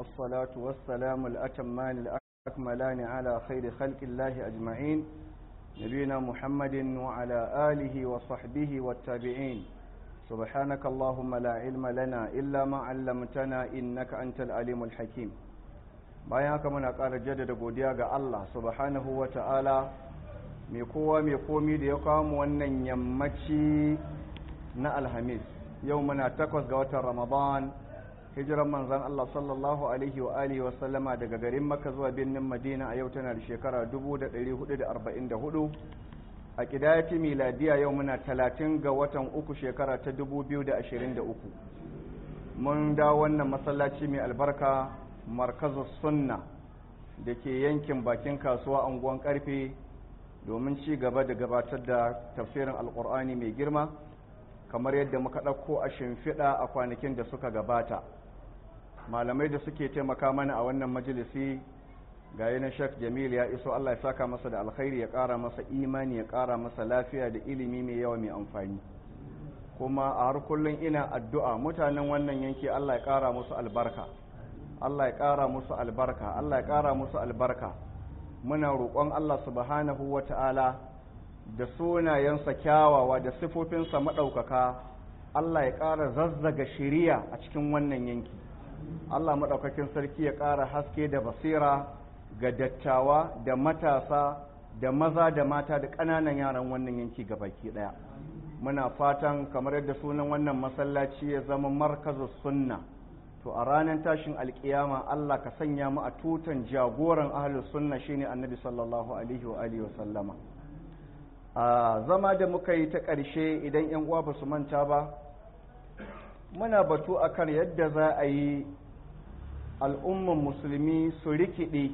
والصلاة والسلام الأتمان الأكملان على خير خلق الله أجمعين نبينا محمد وعلى آله وصحبه والتابعين سبحانك اللهم لا علم لنا إلا ما علمتنا إنك أنت العليم الحكيم bayan haka muna ƙara jaddada godiya ga Allah subhanahu wa ta'ala mai kowa mai komi da ya kawo wannan yammaci na alhamis yau muna takwas ga watan ramadan hijiran manzan Allah sallallahu alaihi wa alihi wa sallama daga garin Makka zuwa birnin Madina a yau tana da shekara 1444 a kidayati miladiya yau muna 30 ga watan uku shekara ta 2023 mun dawo wannan masallaci mai albarka markazus sunna da ke yankin bakin kasuwa unguwan karfe domin ci gaba da gabatar da tafsirin alkur'ani mai girma kamar yadda muka ɗauko a shimfiɗa a kwanakin da suka gabata malamai da suke taimaka mana a wannan majalisi ga yanar shek jamil ya iso allah ya saka masa da alkhairi ya ƙara masa imani ya ƙara masa lafiya da ilimi mai yawa mai amfani kuma a har kullum ina addu'a mutanen wannan yanki allah ya ƙara musu albarka allah ya ƙara musu albarka allah ya ƙara musu albarka muna roƙon allah subhanahu wa ta'ala da sunayensa kyawawa da sifofinsa maɗaukaka allah ya ƙara zazzaga shiriya a cikin wannan yanki Allah maɗaukakin sarki ya ƙara haske da basira ga dattawa da matasa da maza da mata da ƙananan yaran wannan yanki baki ɗaya muna fatan kamar yadda sunan wannan masallaci ya zama markazu sunna to a ranar tashin alkiyama Allah ka sanya mu a tutan jagoran ahlus sunna shine annabi sallallahu alaihi wa alihi wa sallama a zama da muka yi ta ƙarshe idan yan uwa ba su manta ba muna batu akan yadda za a yi al'umman musulmi su rikide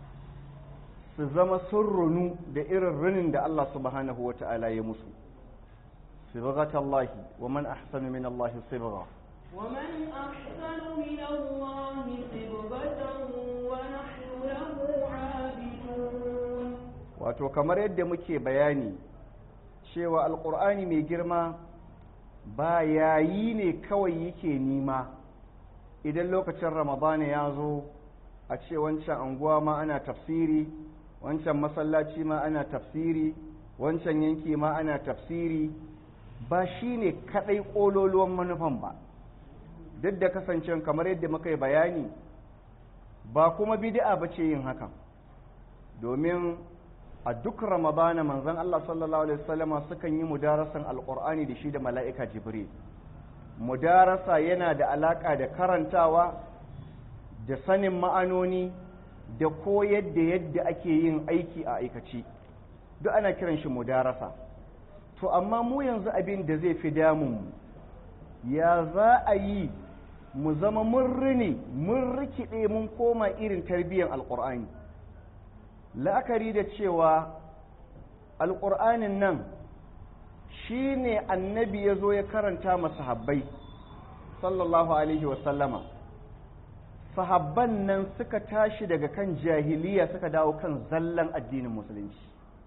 su zama sun runu da irin runin da Allah subhanahu wa ta'ala ya musu sibghat Allah wa man ahsanu min Allah sibgha ومن أحسن من الله صبغة ونحن له عابدون wato kamar yadda muke bayani cewa alƙur'ani mai girma ba yayi ne kawai yake nima idan lokacin ramadana ya zo a ce wancan anguwa ma ana tafsiri wancan masallaci ma ana tafsiri wancan yanki ma ana tafsiri ba shi ne kaɗai ƙololuwan manufan ba duk da kasancen kamar yadda muka yi bayani ba kuma bid'a ba ce yin hakan domin a duk ramadana manzon Allah sallallahu alaihi wasallama sukan yi mudarasan alqur'ani da shi da mala'ika jibril mudarasa yana da alaka da karantawa da sanin ma'anoni da koyar da yadda ake yin aiki a aikace duk ana kiran shi mudarasa to amma mu yanzu abin da zai fi damun ya za a yi mu zama mun rini mun rikide mun koma irin tarbiyyar alqur'ani la'akari da cewa alƙur'anin nan shi ne annabi ya zo ya karanta masahabbai sallallahu alaihi wasallama sahabban nan suka tashi daga kan jahiliya suka dawo kan zallan addinin musulunci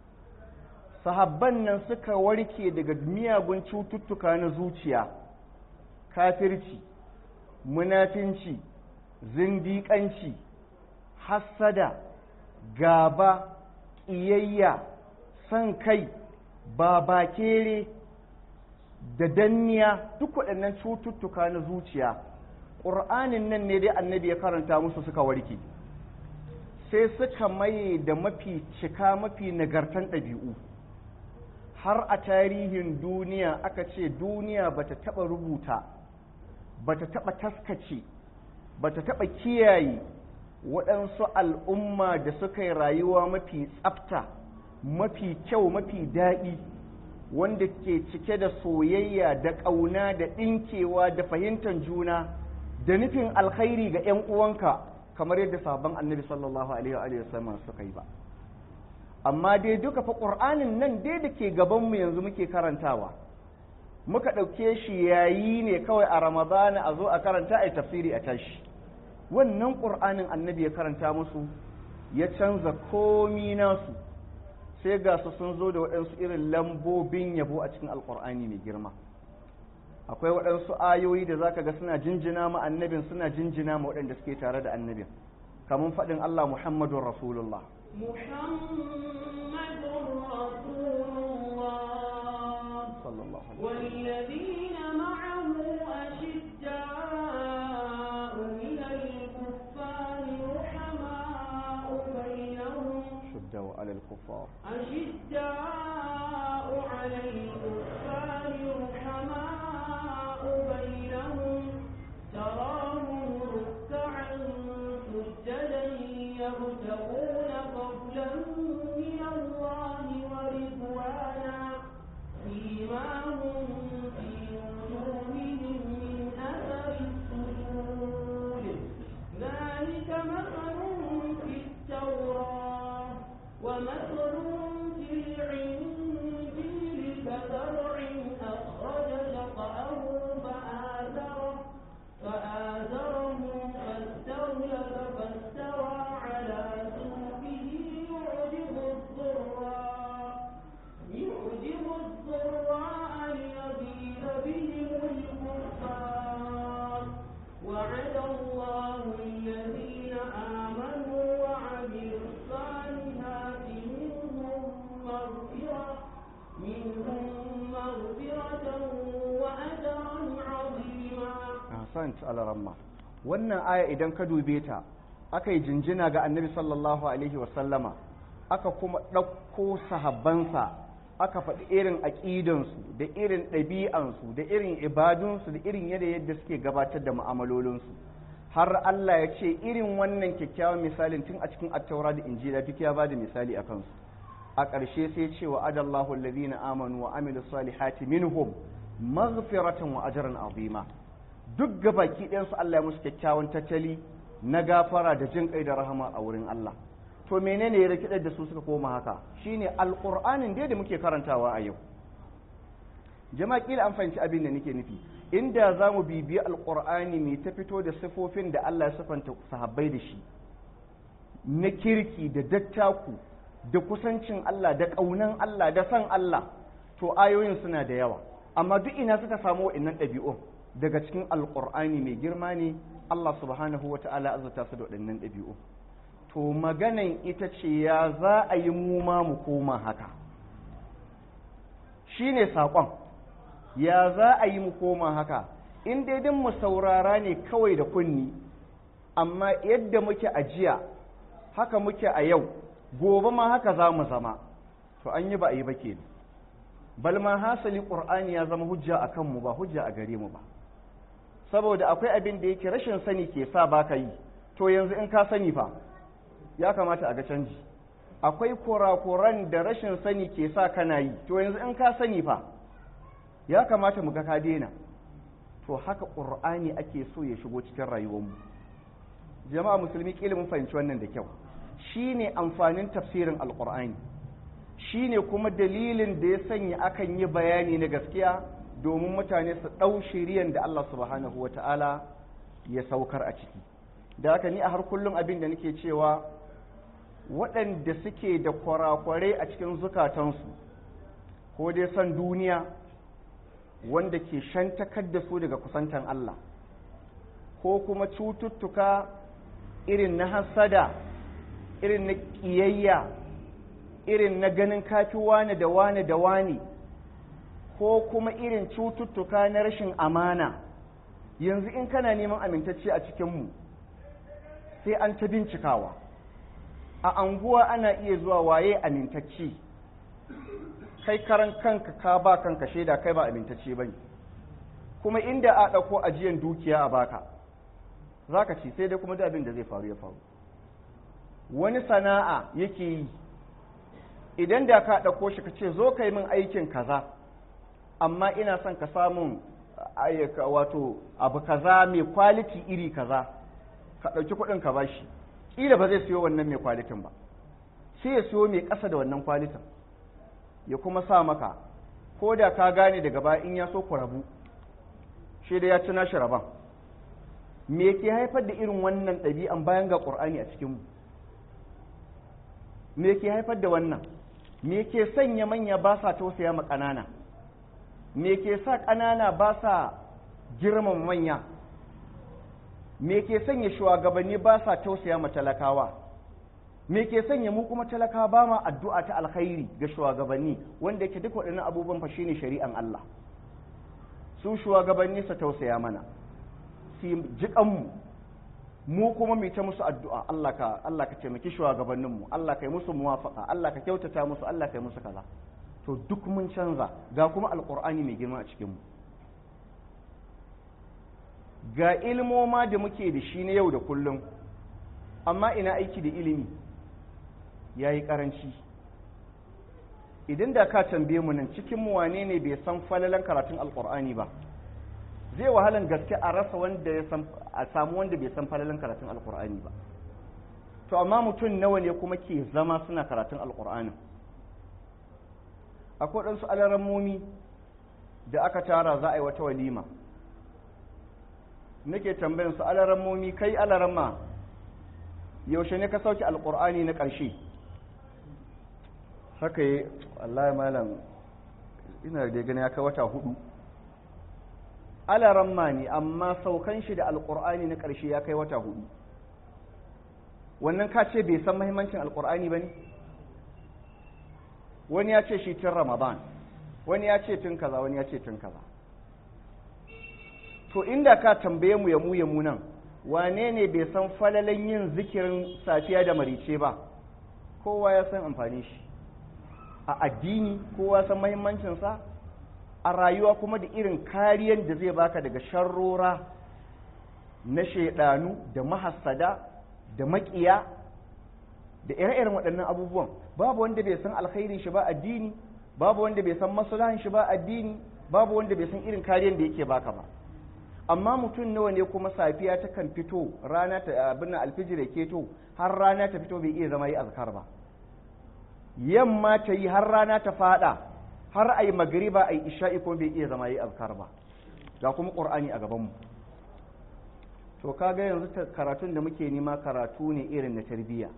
sahabban nan suka warke daga miyagun cututtuka na zuciya kafirci munafinci zindiƙanci hassada gaba ƙiyayya son kai babakere da danniya duk waɗannan cututtuka na zuciya ƙur'anin nan ne dai annabi ya karanta musu suka warke sai suka maye da mafi cika mafi nagartan ɗabi'u har a tarihin duniya aka ce duniya bata taɓa rubuta bata taɓa taskace bata taɓa kiyaye waɗansu al'umma da suka yi rayuwa mafi tsafta mafi kyau mafi daɗi wanda ke cike da soyayya da ƙauna da ɗinkewa da fahimtar juna da nufin alkhairi ga ‘yan uwanka kamar yadda sabon annabi sallallahu alaihi wasallam suka yi ba amma dai duka fa ƙur'anin nan dai da ke gabanmu yanzu muke karantawa muka ɗauke shi yayi ne kawai a ramadana a zo a karanta a tafsiri a tashi wannan ƙur'anin annabi ya karanta musu ya canza komi nasu sai ga su sun zo da waɗansu irin lambobin yabo a cikin alƙur'ani mai girma akwai waɗansu ayoyi da zaka ga suna jinjina ma annabin suna jinjina ma waɗanda suke tare da annabin kamar faɗin Allah Muhammadun Rasulullah محمد رسول الله صلى الله عليه وسلم والذين معه أشداء من الكفار رحماء بينهم شدوا على الكفار أشداء على الكفار رحماء بينهم تراهم ركعا سجدا يبتغون فضلا من الله ورضوانا سيماهم في وجوههم من أثر السجود ذلك مثلهم في التوراة ومثلهم في الإنجيل كزرع أخرج شطأه فآزره فآزره فاستغلظ فاستوى على سوقه يعجب الضراء يعجب الضراء ليغيظ بهم الكفار وعد الله الذين آمنوا وعملوا الصالحات منهم مغفرة منهم مغفرة وأجرا عظيما ahsant alaramma wannan aya idan ka dube ta aka yi jinjina ga annabi sallallahu alaihi wasallama aka kuma ɗauko sahabbansa aka faɗi irin aƙidansu da irin ɗabi'ansu da irin ibadunsu da irin yadda yadda suke gabatar da mu'amalolinsu har Allah ya ce irin wannan kyakkyawan misalin tun a cikin attaura da injila duk ya bada misali a kansu a ƙarshe sai ce wa adallahu allazina amanu wa amilu salihati minhum maghfiratan wa ajran azima duk gabaki ɗayansu Allah ya musu kyakkyawan tattali na gafara da jin kai da rahama a wurin Allah to menene ya rikidar da su suka koma haka shine alqur'anin dai da muke karantawa a yau jama'a kila an fahimci abin da nake nufi inda za mu bibiyi alqur'ani mai ta fito da sifofin da Allah ya sifanta sahabbai da shi na kirki da dattaku da kusancin Allah da ƙaunan Allah da san Allah to ayoyin suna da yawa amma duk ina suka samu wa'annan ɗabi'un daga cikin alƙur'ani mai girma ne Allah subhanahu wa ta'ala azurta su da waɗannan ɗabi'u to maganan ita ce ya za a yi mu ma mu koma haka shi ne saƙon ya za a yi mu koma haka in daidai mu saurara ne kawai da kunni amma yadda muke a jiya haka muke a yau gobe ma haka za mu zama to an yi ba a yi ba ke balma hasali ƙur'ani ya zama hujja a kanmu ba hujja a gare mu ba saboda akwai abin da yake rashin sani ke sa ba ka yi to yanzu in ka sani fa ya kamata a ga canji akwai kurakuran da rashin sani ke sa kana yi to yanzu in ka sani fa ya kamata mu ga ka daina to haka ƙur'ani ake so ya shigo cikin rayuwarmu jama'a musulmi kila mun fahimci wannan da kyau shine amfanin tafsirin alƙur'ani shine kuma dalilin da ya sanya akan yi bayani na gaskiya domin mutane su ɗau shiriyan da Allah subhanahu wa ta'ala ya saukar a ciki da haka ni a har kullum abin da nake cewa waɗanda suke da kwarakwarai a cikin zukatansu ko dai son duniya wanda ke shantakar da su daga kusantan Allah ko kuma cututtuka irin na hasada irin na ƙiyayya irin na ganin kafi wane da wane da wane ko kuma irin cututtuka na rashin amana yanzu in kana neman amintacce a cikinmu sai an ta bincikawa a anguwa ana iya zuwa waye amintacce kai karan kanka ka ba kanka shaida kai ba amintacce bane kuma inda a ɗauko ajiyan dukiya a baka za ka ci sai dai kuma da abin da zai faru ya faru wani sana'a yake yi idan da ka ɗauko shi ka ce zo ka yi min aikin kaza amma ina son ka samun wato abu kaza mai kwaliti iri kaza ka ɗauki kuɗin ka bashi ƙila ba zai siyo wannan mai kwalitin ba sai ya siyo mai ƙasa da wannan kwalitin ya kuma sa maka ko da ka gane daga baya in ya so ku rabu shi da ya ci nashi rabon me ke haifar da irin wannan ɗabi'an bayan ga ƙur'ani a cikinmu me ke haifar da wannan me ke sanya manya ba sa tausaya ma ƙanana me ke sa ƙanana ba sa girman manya me ke sanya shugabanni ba sa tausaya ma talakawa me ke sanya mu kuma talakawa ba ma addu'a ta alkhairi ga shugabanni wanda yake duk waɗannan abubuwan fa shine shari'an Allah su shugabanni su tausaya mana su jiƙan mu mu kuma mu ta musu addu'a Allah ka Allah ka taimaki shugabannin mu Allah ka yi musu muwafaqa Allah ka kyautata musu Allah ka yi musu kaza to duk mun canza ga kuma alqur'ani mai girma a cikin mu ga ilmoma da muke da shi na yau da kullum amma ina aiki da ilimi ya yi ƙaranci idan da ka tambaye mu nan cikin mu wane ne bai san falalan karatun alƙur'ani ba zai wahalan gaske a rasa wanda ya san a samu wanda bai san falalan karatun alƙur'ani ba to amma mutum nawa ne kuma ke zama suna karatun alƙur'anin akwai ɗansu alarammomi da aka tara za a yi wata walima nake tambayin su alarammomi kai alaramma yaushe ne ka sauke alkur'ani na ƙarshe haka yi wallahi malam ina da gani ya kai wata hudu alaramma ne amma saukan shi da alkur'ani na ƙarshe ya kai wata hudu wannan ka ce bai san mahimmancin alkur'ani ba ne wani ya ce shi tun ramadan wani ya ce tun kaza wani ya ce tun kaza to inda ka tambaye mu ya mu ya mu nan wane ne bai san falalan yin zikirin safiya da marice ba kowa ya san amfani shi a addini kowa san mahimmancinsa a rayuwa kuma da irin kariyar da zai baka daga sharrora na shaidanu da mahassada da makiya da ire-iren waɗannan abubuwan babu wanda bai san alkhairin shi ba addini babu wanda bai san maslahan shi ba addini babu wanda bai san irin kariyar da yake baka ba amma mutum nawa ne kuma safiya ta kan fito rana ta abin alfijir ke to har rana ta fito bai iya zama yi azkar ba yamma ta yi har rana ta fada har ayi magriba ayi isha'i kuma bai iya zama yi azkar ba ga kuma qur'ani a gaban mu to kaga yanzu karatun da muke nema karatu ne irin na tarbiyya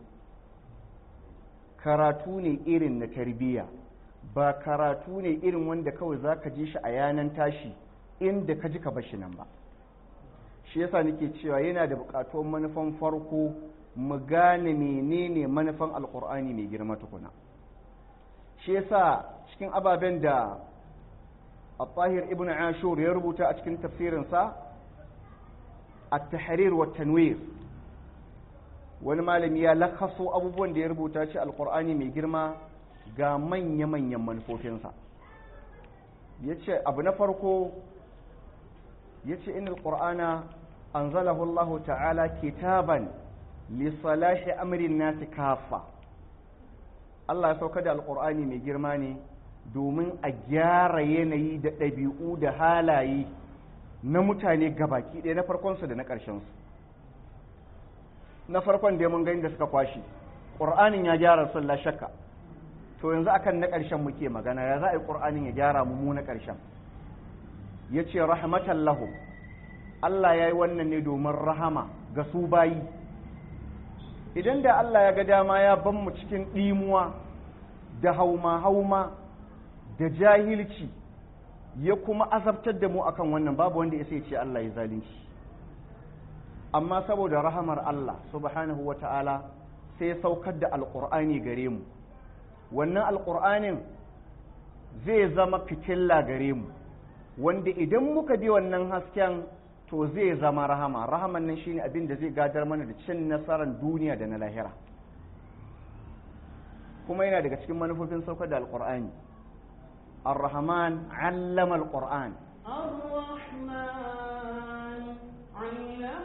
karatu ne irin na tarbiyya ba karatu ne irin wanda kawai zaka ji shi a yanan tashi inda ka ji ka bashi nan ba shi yasa nake cewa yana da bukatuwar manufan farko mu gane menene manufan alkur'ani mai girma tukuna shi yasa cikin ababen da al-tahir ibn ashur ya rubuta a cikin tafsirinsa at-tahrir wa tanwir wani malami ya lakaso abubuwan da ya rubuta shi alkur'ani mai girma ga manya-manyan manufofinsa ya ce abu na farko ya ce inal ƙur'ana an zalahu Allah ta'ala kitaban lissalahi amirin nasi kafa Allah ya sauka da alƙur'ani mai girma ne domin a gyara yanayi da ɗabi'u da halaye na mutane gabaki ɗaya na farkonsu da na ƙarshensu na farkon da mun gani da suka kwashi ƙur'anin ya gyara sun la shakka to yanzu akan na ƙarshen muke magana ya za a yi ƙur'anin ya gyara mu na ƙarshen ya ce rahmatan lahu Allah ya yi wannan ne domin rahama ga su bayi idan da Allah ya ga dama ya ban mu cikin ɗimuwa da hauma-hauma da jahilci ya kuma azabtar da mu akan wannan babu wanda ya sai ce Allah ya zalunci amma saboda rahamar Allah subhanahu wa ta'ala sai saukar da alƙur'ani gare mu wannan alƙur'anin zai zama fitilla gare mu wanda idan muka bi wannan hasken to zai zama rahama rahaman nan shine abin da zai gadar mana da cin nasarar duniya da na lahira kuma yana daga cikin manufofin saukar da alƙur'ani ar-rahman allama al-qur'an الرحمن علم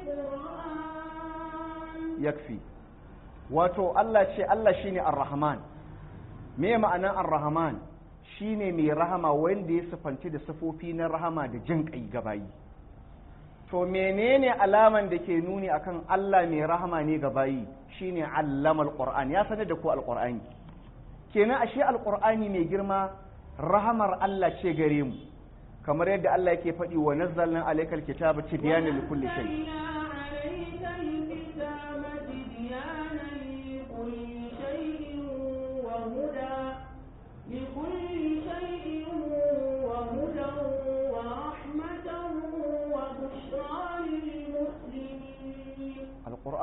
القرآن yakfi wato Allah ce Allah shine ar-rahman me ma'anan ar-rahman shine mai rahama wanda ya sifanci da sifofi na rahama da jin kai gabayi to menene alaman da ke nuni akan Allah mai rahama ne gabayi shine allama al-qur'an ya sanar da ku al-qur'ani kenan ashe al-qur'ani mai girma rahamar Allah ce gare mu kamar yadda Allah yake faɗi wa nazzalna alaykal kitaba tibyanan likulli shay نزلنا عليك الكتاب تبيانا لكل شيء وهدى لكل شيء وهدى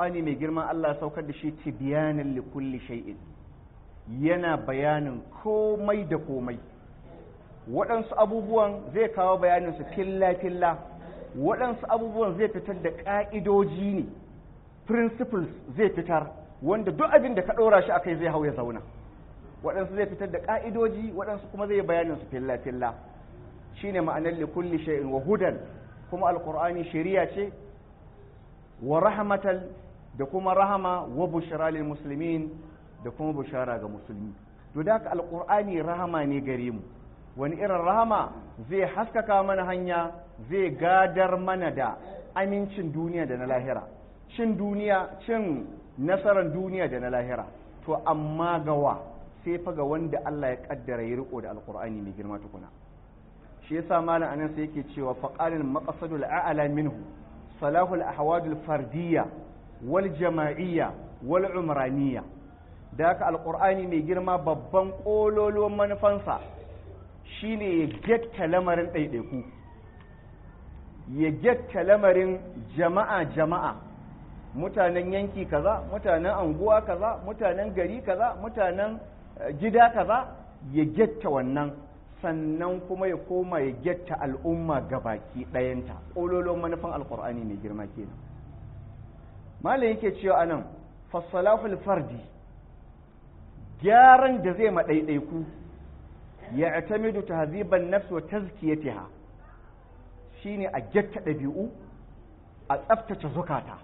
alqur'ani mai girma Allah ya saukar da shi tibyanan li kulli shay'in yana bayanin komai da komai waɗansu abubuwan zai kawo bayanin su filla filla waɗansu abubuwan zai fitar da ƙa'idoji ne principles zai fitar wanda duk abin da ka ɗora shi akai zai hau ya zauna waɗansu zai fitar da ƙa'idoji waɗansu kuma zai bayanin su filla filla shine ma'anar li kulli shay'in wa hudan kuma alqur'ani shari'a ce wa rahmatal da kuma rahama wa bushra lil muslimin da kuma bushara ga musulmi to da haka alqur'ani rahama ne gare mu wani irin rahama zai haskaka mana hanya zai gadar mana da amincin duniya da na lahira cin duniya cin nasarar duniya da na lahira to amma gawa sai fa ga wanda Allah ya kaddara ya riko da alqur'ani mai girma tukuna shi yasa malam anan sai yake cewa faqalil maqsadul a'la minhu salahul ahwadul fardiyya wal jama'iyya wal umraniyya da haka alqur'ani mai girma babban kololuwan manufansa shine ya getta lamarin ɗaiɗaiku ya getta lamarin jama'a jama'a mutanen yanki kaza mutanen anguwa kaza mutanen gari kaza mutanen gida kaza ya getta wannan sannan kuma ya koma ya getta al'umma baki ɗayanta ƙololon manufan alƙur'ani mai girma kenan malam yake cewa anan fassalahul fardi gyaran da zai maɗaiɗaiku ya atamidu tahziban nafs wa tazkiyatiha shine a getta ɗabi'u a tsaftace zukata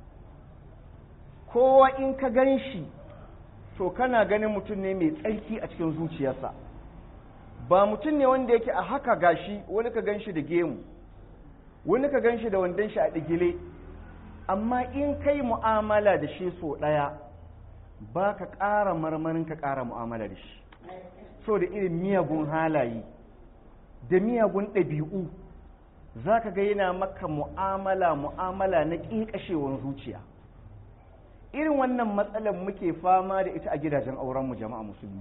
kowa in ka gan shi to kana ganin mutum ne mai tsarki a cikin zuciyarsa ba mutum ne wanda yake a haka gashi wani ka gan shi da gemu wani ka gan shi da wandon shi a ɗigile amma in kai mu'amala da shi so ɗaya ba ka ƙara marmarin ka ƙara mu'amala da shi so da irin miyagun halaye da miyagun ɗabi'u za ka ga yana maka mu'amala mu'amala na ƙiƙashewan zuciya irin wannan matsalar muke fama da ita a gidajen aurenmu jama'a musulmi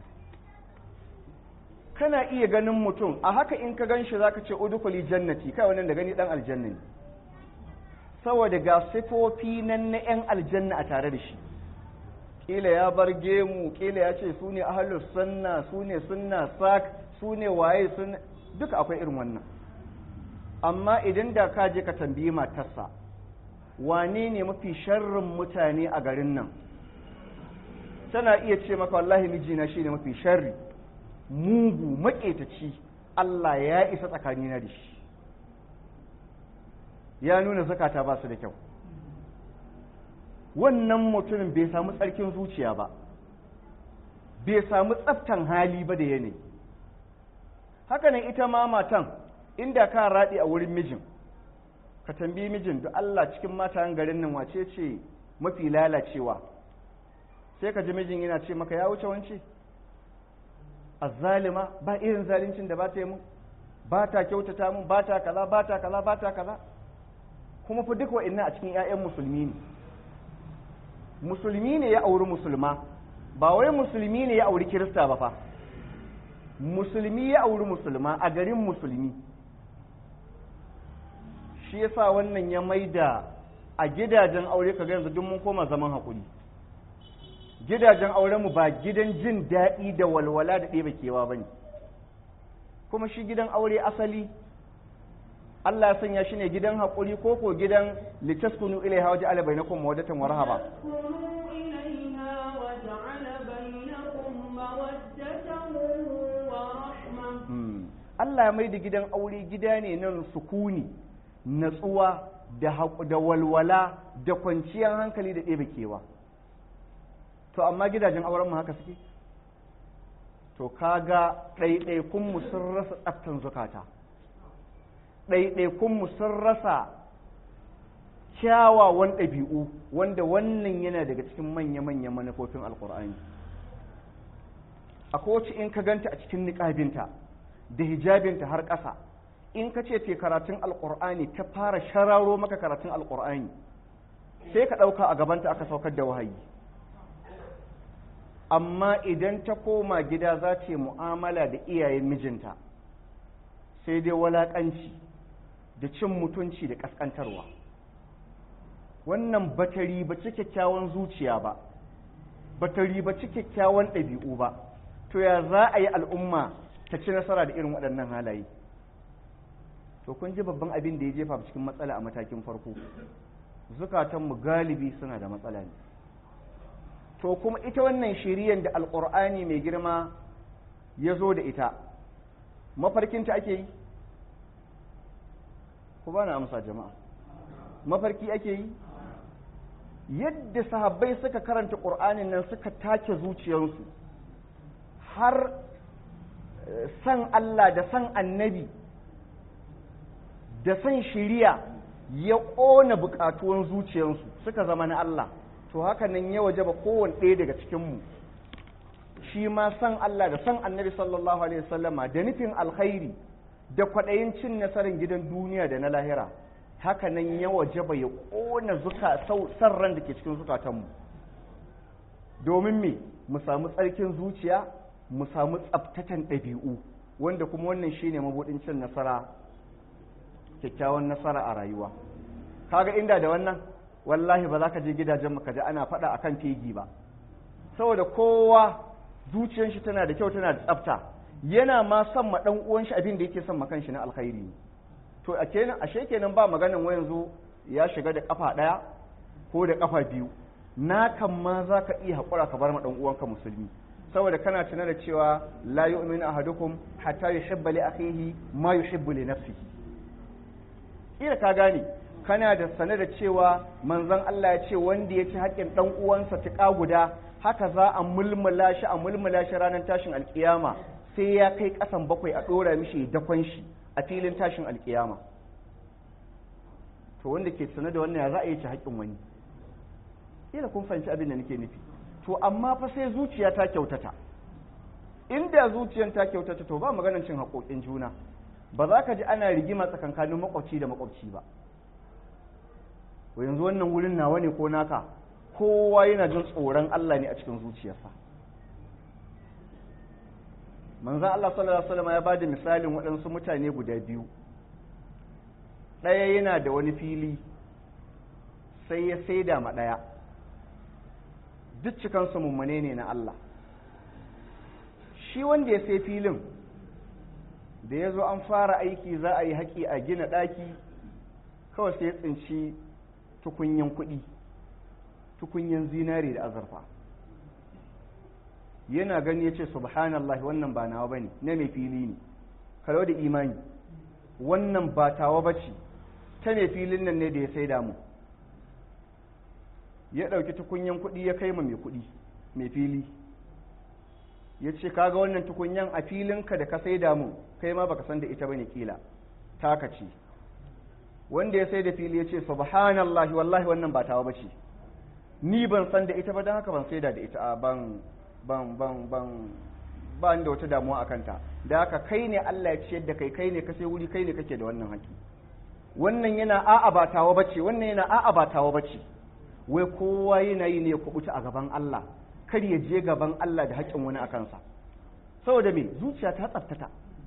kana iya ganin mutum a haka in ka ganshi zaka ce udukuli jannati kai wannan da gani dan aljanna ne saboda ga sifofi nan na yan aljanna a tare da shi kila ya bar gemu kila ya ce su ne ahlus sunna su ne sunna sak su ne waye sun duka akwai irin wannan amma idan da ka je ka tambayi matarsa wane ne mafi sharrin mutane a garin nan tana iya ce maka wallahi mijina shine mafi sharri mugu maƙetaci Allah ya isa tsakanina da shi ya nuna zakata ba su da kyau wannan mutumin bai samu tsarkin zuciya ba bai samu tsaftan hali ba da yanayi hakanan ita ma matan inda ka raɗi a wurin mijin ka tambayi mijin da Allah cikin matayen garin nan wace ce mafi lalacewa sai ka ji mijin yana ce maka ya wuce wance azzalima ba irin zalincin da ba ta yi mun ba ta kyautata mun ba ta kaza ba ta kaza ba ta kaza kuma fa duk wa'annan a cikin 'ya'yan musulmi ne musulmi ne ya auri musulma ba wai musulmi ne ya auri kirista ba fa musulmi ya auri musulma a garin musulmi shi yasa wannan ya maida a gidajen aure ka yanzu duk mun koma zaman haƙuri gidajen aurenmu ba gidan jin daɗi da walwala da ɗeba kewa ba ne kuma shi gidan aure asali Allah ya sanya shi ne gidan haƙuri ko ko gidan litaskunu ilaiha waje ala bainakum mawaddatan wa rahaba Allah ya mai da gidan aure gida ne nan sukuni natsuwa da walwala da kwanciyar hankali da ɗebe kewa to amma gidajen auren mu haka suke to kaga ɗaiɗaikunmu sun rasa tsaftan zukata ɗaiɗaikunmu sun rasa kyawawan ɗabi'u wanda wannan yana daga cikin manya-manyan manufofin alkur'ani akwai wacce in ka ganta a cikin niƙabinta da hijabinta har ƙasa in ka ce te karatun alkur'ani ta fara shararo maka karatun alkur'ani sai ka ɗauka a gabanta aka saukar da wahayi amma idan ta koma gida za ta yi mu'amala da iyayen mijinta sai dai walaƙanci da cin mutunci da ƙasƙantarwa wannan ba ta ribaci kyakkyawan zuciya ba ba ta ribaci kyakkyawan ɗabi'u ba to ya za a yi al'umma ta ci nasara da irin waɗannan halaye to kun ji babban abin da ya jefa cikin matsala a matakin farko zukatanmu galibi suna da matsala ne to kuma ita wannan shiriyan da alƙur'ani mai girma ya zo da ita mafarkinta ake yi ku ba na amsa jama'a mafarki ake yi yadda sahabbai suka karanta ƙur'anin nan suka take zuciyarsu har san Allah da san annabi da san shiriya ya ƙona buƙatuwan zuciyarsu suka zama na Allah to haka nan ya waje ba kowane ɗaya daga cikinmu shi ma san Allah da san annabi sallallahu alaihi wasallama da nufin alkhairi da kwaɗayin cin nasarar gidan duniya da na lahira haka nan ya waje ba ya ƙona zuka san ran da ke cikin zukatanmu domin me mu samu tsarkin zuciya mu samu tsabtatan ɗabi'u wanda kuma wannan shine mabuɗin cin nasara kyakkyawan nasara a rayuwa kaga inda da wannan wallahi ba za ka je gidajen ka ji ana faɗa akan fegi ba saboda kowa zuciyar shi tana da kyau tana da tsafta yana ma son ma dan uwan shi abin da yake son ma kanshi na alkhairi to a kenan ashe kenan ba maganan wa yanzu ya shiga da kafa daya ko da kafa biyu na kan ma za ka iya haƙura ka bar ma dan uwanka musulmi saboda kana tuna da cewa la yu'minu ahadukum hatta yuhibba li akhihi ma yuhibbu li nafsihi kila ka gane kana da sane da cewa manzon Allah ya ce wanda ya ci haƙƙin dan uwansa tuƙa guda haka za a mulmula shi a mulmula shi ranar tashin alkiyama sai ya kai ƙasan bakwai a ɗora mishi dakon shi a filin tashin alkiyama to wanda ke sane da wannan ya za a yi ci haƙƙin wani kila kun fahimci abin da nake nufi to amma fa sai zuciya ta kyautata inda zuciyan ta kyautata to ba maganar cin haƙoƙin juna ba za ka ji ana rigima tsakankanin makwabci da makwabci ba yanzu wannan wurin nawa ne ko naka kowa yana jin tsoron Allah ne a cikin zuciyarsa manzan Allah sallallahu Alaihi wasallam ya ba da misalin waɗansu mutane guda biyu ɗaya yana da wani fili sai ya saida ma ɗaya duk cikansu mummune ne na Allah shi wanda ya sai filin da ya zo an fara aiki za a yi haƙi a gina ɗaki kawai sai ya tsinci tukunyan kuɗi tukunyan zinare da azurfa yana gani ya ce subhanallah wannan ba nawa ba ne na mai fili ne kalau da imani wannan ba tawa ba ce ta mai filin nan ne da ya sai damu ya ɗauki tukunyan kuɗi ya kai ma mai kuɗi mai fili ya ce kaga wannan tukunyan a filinka da ka sai damu kai ma baka san da ita bane kila taka ce wanda ya sai da fili ya ce subhanallah wallahi wannan ba tawa bace ni ban san da ita ba don haka ban sai da ita ban ban ban ban ba da wata damuwa a kanta da haka kai ne Allah ya ciyar da kai kai ne ka sai wuri kai ne kake da wannan haƙi wannan yana a'a ba tawa bace wannan yana a'a ba tawa bace wai kowa yana yi ne ya kubuta a gaban Allah kar ya je gaban Allah da haƙƙin wani a kansa saboda me zuciya ta tsaftata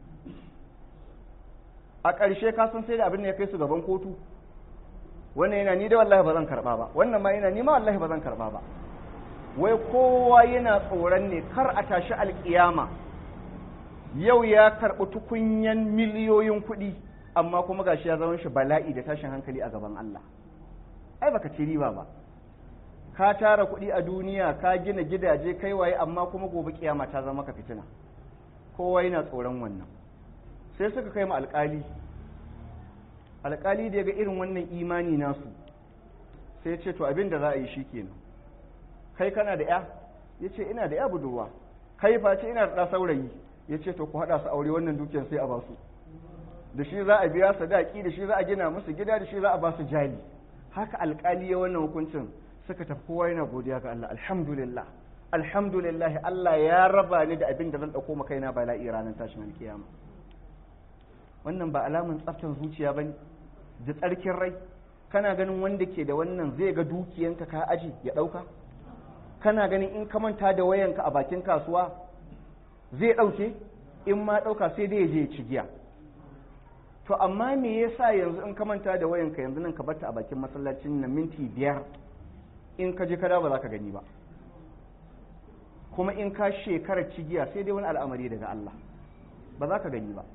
a ƙarshe ka san sai da abin da ya kai su gaban kotu wannan yana ni da wallahi ba zan karɓa ba wannan ma yana ni ma wallahi ba zan karɓa ba wai kowa yana tsoron ne kar a tashi alƙiyama yau ya karɓi tukunyan miliyoyin kuɗi amma kuma gashi ya zama shi bala'i da tashin hankali a gaban Allah ai baka ci riba ba ka tara kuɗi a duniya ka gina gidaje kai waye amma kuma gobe kiyama ta zama ka fitina kowa yana tsoron wannan sai suka kai mu alƙali alƙali da ya ga irin wannan imani nasu sai ya ce to abin da za a yi shi kenan kai kana da ya ya ce ina da ya budurwa kai fa ce ina da ɗa saurayi ya ce to ku haɗa su aure wannan dukiyar sai a ba su da shi za a biya sadaki da shi za a gina musu gida da shi za a ba su jali haka alƙali ya wannan hukuncin suka tafi kowa yana godiya ga Allah alhamdulillah alhamdulillah Allah ya raba ni da abin da zan dauko maka kaina bala'i ranar tashin alkiyama wannan ba alamun tsaftar zuciya bane da tsarkin rai kana ganin wanda ke da wannan zai ga dukiyanka ka aji ya dauka kana ganin in ka manta da wayanka a bakin kasuwa zai dauke in ma dauka sai dai ya je ya ci giya to amma me yasa yanzu in ka manta da wayanka yanzu nan ka barta a bakin masallacin na minti biyar in ka je kada ba za ka gani ba kuma in ka shekara cigiya sai dai wani al'amari daga Allah ba za ka gani ba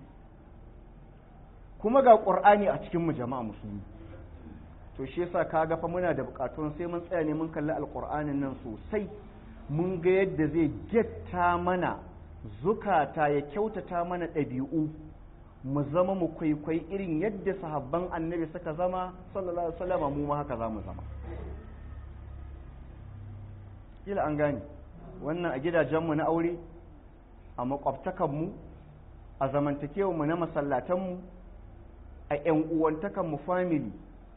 kuma ga ƙur'ani a cikin mu jama'a musulmi to shi yasa ka ga fa muna da bukatun sai mun tsaya ne mun kalli alƙur'anin nan sosai mun ga yadda zai getta mana zukata ya kyautata mana ɗabi'u mu zama mu kwaikwai irin yadda sahabban annabi suka zama sallallahu alaihi wasallam mu ma haka za mu zama kila an gane wannan a gidajenmu na aure a makwabtakanmu a zamantakewarmu na masallatanmu a 'yan uwantakanmu family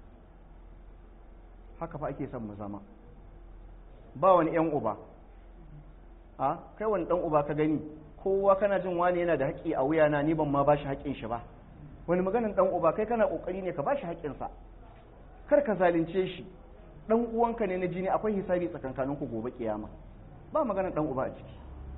haka fa ake son mu zama ba wani 'yan uba a kai wani dan uba ka gani kowa kana jin wani yana da haƙƙi a wuyana ni ban ma ba shi haƙƙin shi ba wani maganin dan uba kai kana ƙoƙari ne ka ba shi haƙƙinsa kar ka zalunce shi dan uwanka ne na jini akwai hisabi tsakankaninku gobe kiyama ba maganar dan uba a ciki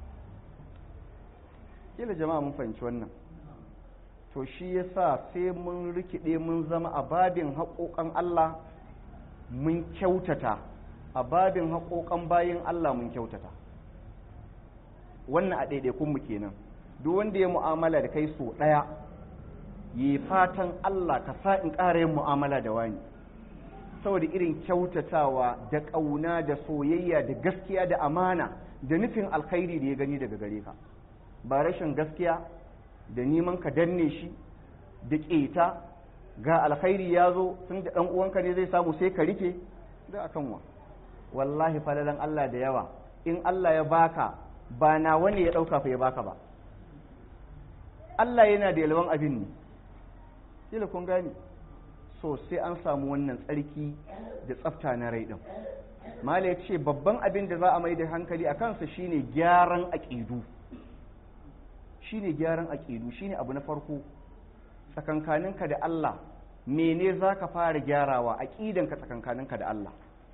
kila jama'a mun fahimci wannan to shi yasa sai mun rikide mun zama a babin haƙoƙan Allah mun kyautata a babin haƙoƙan bayin Allah mun kyautata wannan a ɗaiɗaikunmu kenan duk wanda ya mu'amala da kai so ɗaya yi fatan Allah ka sa in ƙara yin mu'amala da wani saboda irin kyautatawa da ƙauna da soyayya da gaskiya da amana da nufin alkhairi da ya gani daga gare ka ba rashin gaskiya da neman ka danne shi da ƙeta ga alkhairi ya zo tun da ɗan uwanka ne zai samu sai ka rike da akan wa wallahi falalan Allah da yawa in Allah ya baka ba na wani ya ɗauka fa ya baka ba Allah yana da yalwan abin ne kila kun gani so sai an samu wannan tsarki da tsafta na rai ɗin mala ya ce babban abin da za a mai da hankali a kansa shine gyaran aƙidu shine gyaran aƙidu shine abu na farko tsakankaninka da Allah mene za ka fara gyarawa aƙidanka tsakankaninka da Allah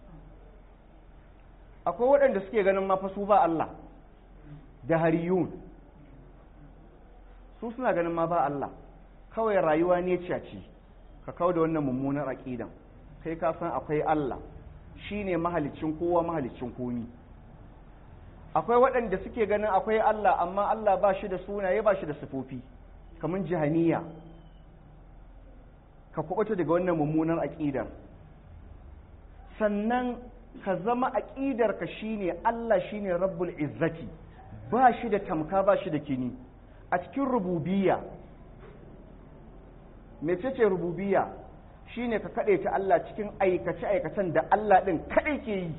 akwai waɗanda suke ganin mafasu ba Allah da hariyun su suna ganin ma ba Allah kawai rayuwa ne ce ka kawo da wannan mummunar aƙidan kai ka san akwai Allah shine mahalicin kowa mahalicin komi akwai waɗanda suke ganin akwai Allah amma Allah ba shi da sunaye ba shi da sifofi kamar jihaniya ka kubuta daga wannan mummunar aƙidar sannan ka zama aƙidarka shine Allah shine rabbul izzati ba shi da tamka ba shi da kini a cikin rububiyya mecece rububiyya shine ka kaɗe ta Allah cikin aikace-aikacen da Allah ɗin kaɗai ke yi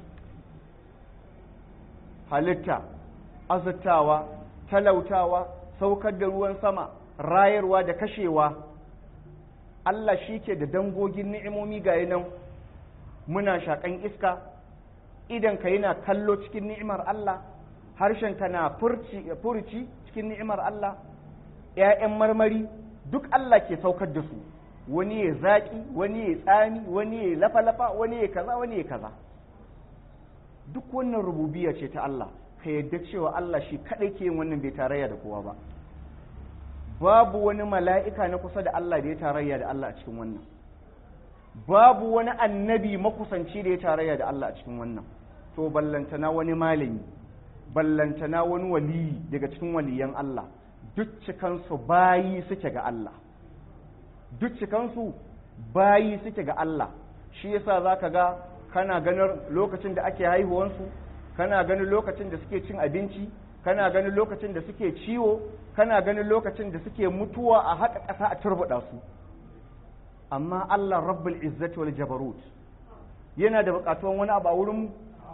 halitta azurtawa talautawa saukar da ruwan sama rayarwa da kashewa Allah shi ke da dangogin ni'imomi ga nan muna shaƙan iska idan ka yana kallo cikin ni'imar Allah harshenka na furci cikin ni'imar Allah ‘ya'yan marmari duk Allah ke saukar da su wani ya zaƙi wani ya tsami wani ya lafa-lafa wani ya kaza wani ya kaza duk wannan rububiya ce ta Allah ka yadda cewa Allah shi kaɗai ke yin wannan bai tarayya da kowa ba babu wani mala'ika na kusa da Allah da ya tarayya da Allah a cikin wannan babu wani annabi makusanci da ya tarayya da Allah a cikin wannan to ballantana wani malami ballantana wani waliyi daga cikin waliyan Allah duk cikansu bayi suke ga Allah duk cikansu bayi suke ga Allah shi yasa zaka ga kana ganin lokacin da ake haihuwansu kana ganin lokacin da suke cin abinci kana ganin lokacin da suke ciwo kana ganin lokacin da suke mutuwa a haka ƙasa a turbuɗa su amma Allah rabbul izzati wal jabarut yana da buƙatuwan wani abu a wurin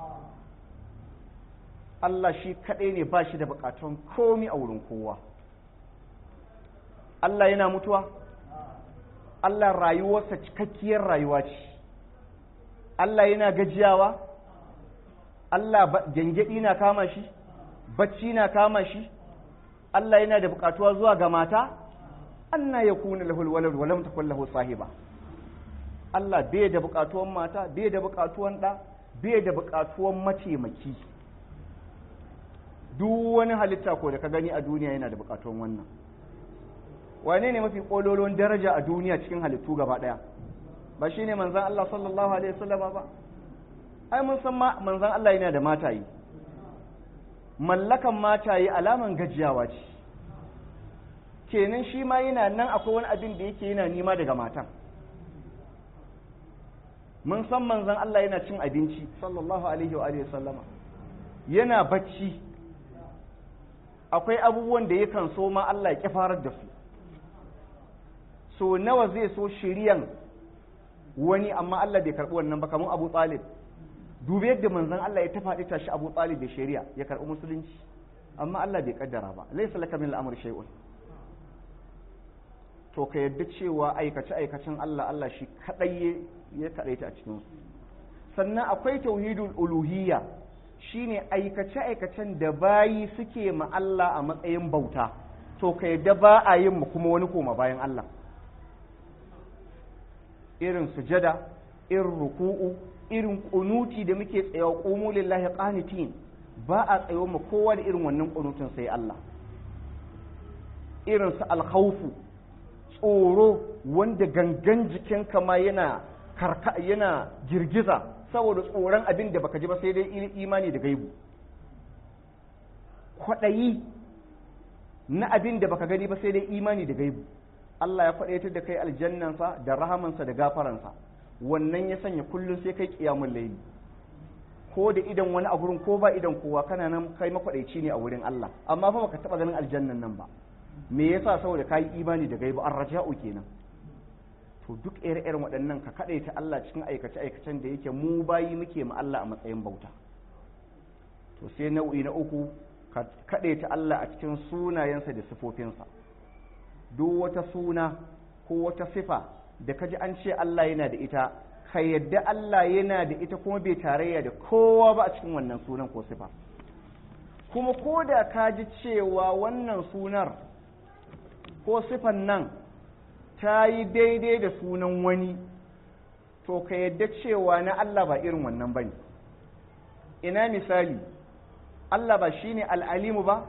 Allah shi kaɗai ne ba shi da buƙatuwan komi a wurin kowa Allah yana mutuwa Allah rayuwarsa cikakkiyar rayuwa ce Allah yana gajiyawa Allah gyangyaɗi na kama shi bacci na kama shi Allah yana da buƙatuwa zuwa ga mata anna yakuna lahul walad wa lam takul lahu sahiba Allah bai da buƙatuwan mata bai da buƙatuwan ɗa bai da buƙatuwan mataimaki duk wani halitta ko da ka gani a duniya yana da buƙatuwan wannan wane ne mafi kololon daraja a duniya cikin halittu gaba daya ba shine manzon Allah sallallahu alaihi wasallama ba ai mun san manzon Allah yana da matayi mallakan matayi alaman gajiyawa ce kenan shi ma yana nan akwai wani abin da yake yana nima daga matan mun san manzon Allah yana cin abinci sallallahu alaihi wa alihi sallama yana bacci akwai abubuwan da yakan so ma Allah ya farar da su so nawa zai so shiriyan wani amma Allah bai karɓi wannan ba kamar Abu Talib dubi yadda manzon Allah ya tafaɗi tashi Abu Talib da shari'a ya karɓi musulunci amma Allah bai kaddara ba laysa laka min al-amr shay'un to ka yadda cewa aikace aikacen Allah Allah shi kadai ya kadaita a cikin su sannan akwai tauhidul uluhiyya shine aikace aikacen da bayi suke ma Allah a matsayin bauta to ka yadda ba a yin mu kuma wani koma bayan Allah irin sujada irin ruku'u irin kunuti da muke tsayawa qumu lillahi qanitin ba a tsayo mu kowa da irin wannan kunutun sai Allah irin su alkhawfu tsoro wanda gangan jikinka ma yana karka yana girgiza saboda tsoron abin da baka ji ba sai dai imani da gaibu kwaɗayi na abin da baka gani ba sai dai imani da gaibu Allah ya faɗaitar da kai aljannansa da rahamansa da gafaransa wannan ya sanya kullum sai kai kiyamun laili ko da idan wani a gurin ko ba idan kowa kana nan kai makwadaici ne a wurin Allah amma fa baka taba ganin aljannan nan ba me yasa saboda kai imani da gaibu arraja'u kenan to duk ire-iren waɗannan ka ta Allah cikin aikace aikacen da yake mu bayi muke ma Allah a matsayin bauta to sai nau'i na uku ka ta Allah a cikin sunayensa da sifofinsa duk wata suna ko wata sifa da kaji an ce Allah yana da ita ka yadda Allah yana da ita kuma bai tarayya da kowa ba a cikin wannan sunan ko sifa kuma ko da ka ji cewa wannan sunar ko sifan nan ta yi daidai da sunan wani to ka yadda cewa na Allah ba irin wannan ba ne ina misali Allah ba shi ne al'alimu ba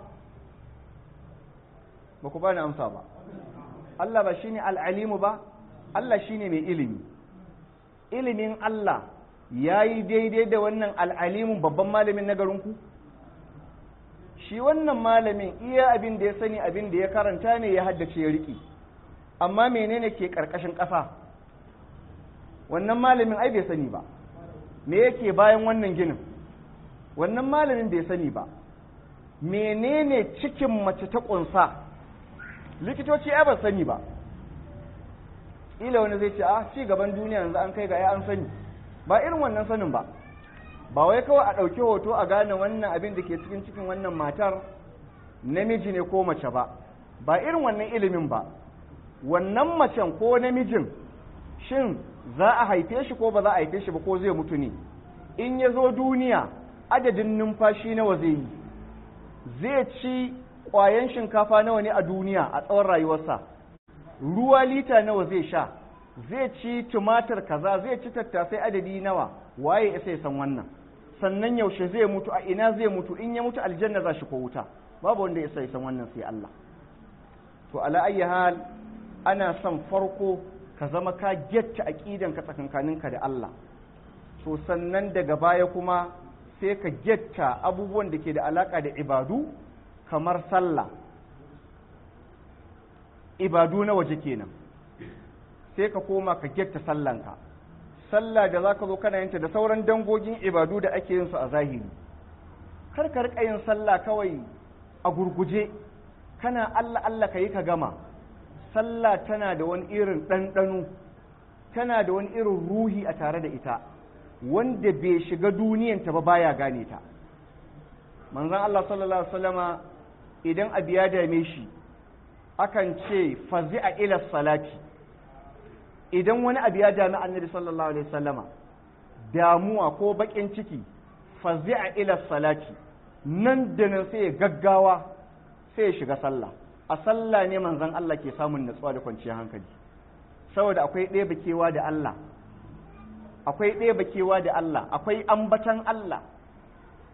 ba ku ba ni amsa ba Allah ba shi ne al'alimu ba Allah shi ne mai ilimi ilimin Allah ya yi daidai da wannan al'alimun babban malamin na garinku shi wannan malamin iya abin da ya sani abin da ya karanta ne ya haddace ya riƙe amma menene ke ƙarƙashin ƙasa wannan malamin ai bai sani ba me yake bayan wannan ginin wannan malamin bai sani ba menene cikin mace ta ƙunsa likitoci ai ba sani ba ila wani zai ce a ci gaban duniya yanzu an kai ga ya an sani ba irin wannan sanin ba ba wai kawai a ɗauki hoto a gane wannan abin da ke cikin cikin wannan matar namiji ne ko mace ba ba irin wannan ilimin ba wannan macen ko namijin shin za a haife shi ko ba za a haife shi ba ko zai mutu ne in ya zo duniya adadin numfashi nawa zai yi zai ci ƙwayan shinkafa nawa ne a duniya a tsawon rayuwarsa ruwa lita nawa zai sha zai ci tumatir kaza zai ci tattasai adadi nawa waye ya sai san wannan sannan yaushe zai mutu a ina zai mutu in ya mutu aljanna za shi ko wuta babu wanda ya sai san wannan sai Allah to ala ayyi hal ana son farko ka zama ka getta aqidan ka tsakankaninka da Allah to sannan daga baya kuma sai ka getta abubuwan da ke da alaka da ibadu kamar sallah ibadu na waje kenan sai ka koma ka getta sallanka sallah da zaka zo kana yinta da sauran dangogin ibadu da ake yin su a zahiri kar ka rika yin sallah kawai a gurguje kana Allah Allah ka yi ka gama sallah tana da wani irin ɗanɗano tana da wani irin ruhi a tare da ita wanda bai shiga duniyanta ba baya gane ta manzon Allah sallallahu alaihi wasallama idan abu ya dame shi akan ce fazi'a ila salati idan wani abu ya dami annabi sallallahu alaihi wasallama damuwa ko bakin ciki fazi'a ila salati nan da nan sai ya gaggawa sai ya shiga sallah a sallah ne manzon Allah ke samun natsuwa da kwanciyar hankali saboda akwai ɗaya bakewa da Allah akwai ɗaya bakewa da Allah akwai ambatan Allah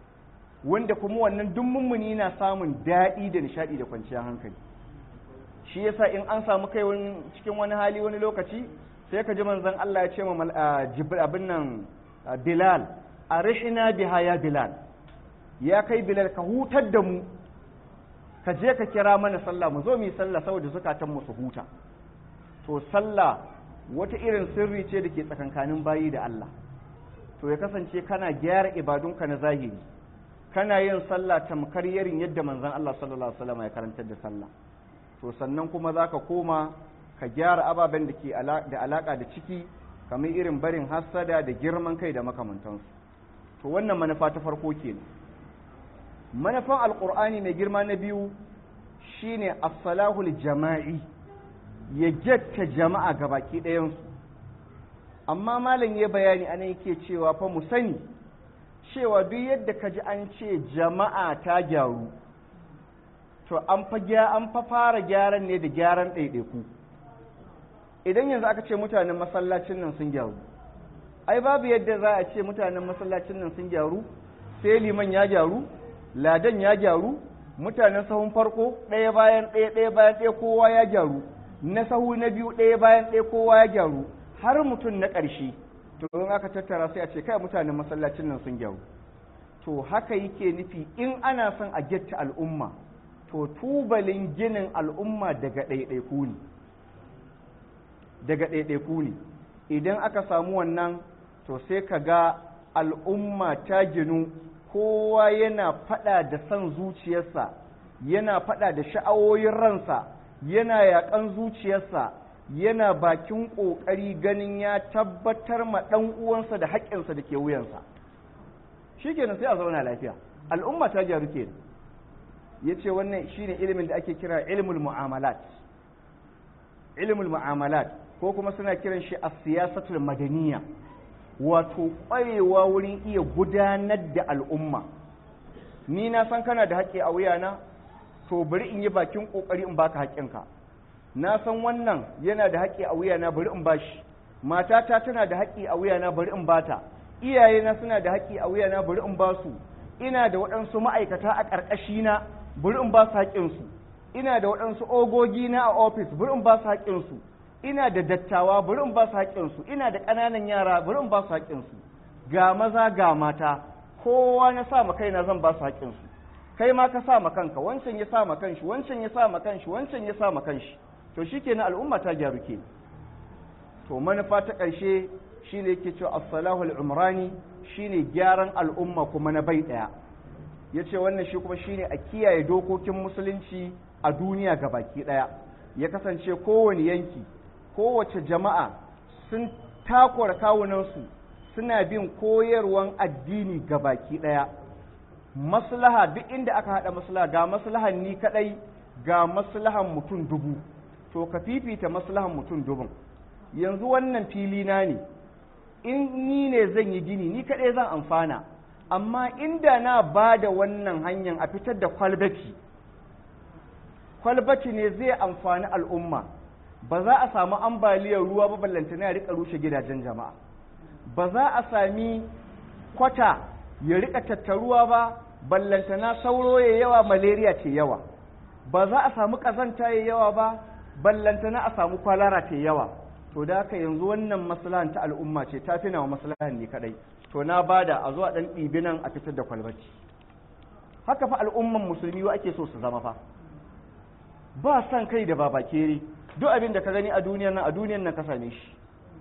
wanda kuma wannan duk mummuni na samun daɗi da nishaɗi da kwanciyar hankali shi yasa in an samu kai cikin wani hali wani lokaci sai ka ji manzon Allah ya ce ma jibril abin nan bilal arihna biha ya bilal ya kai bilal ka hutar da mu ka je ka kira mana sallah mu zo mu yi sallah saboda zukatan mu su huta to sallah wata irin sirri ce da ke tsakankanin bayi da Allah to ya kasance kana gyara ibadunka na zahiri kana yin sallah tamkar yarin yadda manzon Allah sallallahu alaihi wasallam ya karantar da sallah to sannan kuma zaka koma ka gyara ababen da ke da alaka da ciki kamar irin barin hassada da girman kai da makamantansu to wannan manufa ta farko kenan manufan alqur'ani mai girma na biyu shine as-salahul jama'i ya jatta jama'a gabaki ɗayansu amma malam ya bayani ana yake cewa fa mu sani cewa duk yadda ka ji an ce jama'a ta gyaru to an fa an fa fara gyaran ne da gyaran ɗaiɗaiku idan yanzu aka ce mutanen masallacin nan sun gyaru ai babu yadda za a ce mutanen masallacin nan sun gyaru sai liman ya gyaru ladan ya gyaru mutanen sahun farko ɗaya bayan ɗaya ɗaya bayan ɗaya kowa ya gyaru na sahu na biyu ɗaya bayan ɗaya kowa ya gyaru har mutum na ƙarshe to in aka tattara sai a ce kai mutanen masallacin nan sun gyaru to haka yake nufi in ana son a getta al'umma to tubalin ginin al'umma daga ɗaiɗaiku ne daga ɗaiɗaiku ne idan aka samu wannan to sai ka ga al'umma ta ginu kowa yana faɗa da son zuciyarsa yana faɗa da sha'awoyin ransa yana yaƙan zuciyarsa yana bakin ƙoƙari ganin ya tabbatar ma ɗan uwansa da haƙƙinsa da ke wuyansa shi kenan sai a zauna lafiya al'umma ta gyaru ke ya ce wannan shine ilimin da ake kira ilmul mu'amalat ilmul mu'amalat ko kuma suna kiran shi a siyasatul madaniya wato ƙwarewa wurin iya gudanar da al'umma ni na san kana da haƙƙi a wuyana to bari in yi bakin ƙoƙari in baka haƙƙinka na san wannan yana da haƙƙi a wuyana bari in bashi matata tana da haƙƙi a wuyana bari in bata iyayena suna da haƙƙi a wuyana bari in basu ina da waɗansu ma'aikata a ƙarƙashina bari in ba su haƙƙinsu ina da waɗansu ogogi na a ofis bari in ba su haƙƙinsu ina da dattawa bari in ba su haƙƙinsu ina da ƙananan yara bari in ba su haƙƙinsu ga maza ga mata kowa na sa ma kaina zan ba su haƙƙinsu kai ma ka sa ma kanka wancan ya sa ma kanshi wancan ya sa ma kanshi wancan ya sa ma kanshi to shikenan al'umma ta gyaru ke to manufa ta ƙarshe shine yake cewa as-salahu al-umrani shine gyaran al'umma kuma na bai daya yace wannan shi kuma shine a kiyaye dokokin musulunci a duniya baki daya ya kasance kowane yanki kowace jama'a sun takura kawunansu suna bin koyarwan addini baki daya maslaha duk inda aka hada maslaha ga maslahan ni kadai ga maslahan mutum dubu to ka fifita maslahan mutum dubun yanzu wannan fili na ne in ni ne zan yi gini ni kadai zan amfana amma inda na ba da wannan hanyar a fitar da kwalbati kwalbati ne zai amfani al'umma ba za a samu ambaliyar ruwa ba ballantana ya rika rushe gidajen jama'a ba za a sami kwata ya rika tattaruwa ba ballantana sauro ya yawa malaria ce yawa ba za a samu kazanta ya yawa ba ballantana a samu kwalara ce yawa to da haka yanzu wannan maslahan ta al'umma ce ta fina wa maslahan ne kadai to na bada a zuwa dan ɗibi nan a fitar da kwalbaci haka fa al'umman musulmi wa ake so su zama fa ba san kai da babakere duk abin da ka gani a duniyar nan a duniyar nan ka same shi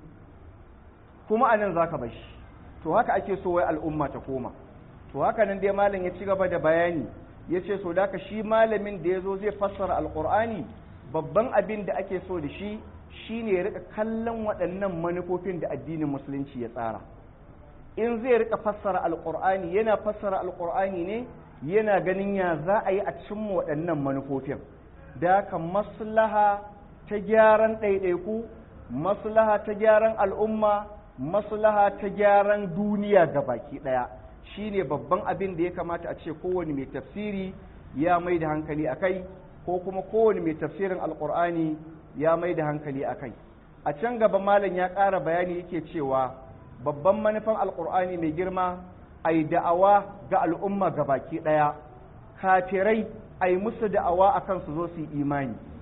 kuma a nan zaka bar shi to haka ake so wai al'umma ta koma to haka nan dai malam ya ci gaba da bayani ya ce so da shi malamin da ya zo zai fassara alƙur'ani babban abin da ake so da shi shine ya rika kallon waɗannan manufofin da addinin musulunci ya tsara in zai rika fassara alƙur'ani yana fassara alƙur'ani ne yana ganin ya za a yi a cimma waɗannan manufofin da haka maslaha ta gyaran ɗaiɗaiku maslaha ta gyaran al'umma maslaha ta gyaran duniya ga baki ɗaya shine babban abin da ya kamata a ce kowane mai tafsiri ya mai da hankali a kai ko kuma kowane mai tafsirin alƙur'ani ya mai da hankali a kai a can gaba malam ya ƙara bayani yake cewa babban manufan alƙur'ani mai girma a yi da'awa ga al'umma ga baki ɗaya kafirai a yi musu da'awa a kan su zo su yi imani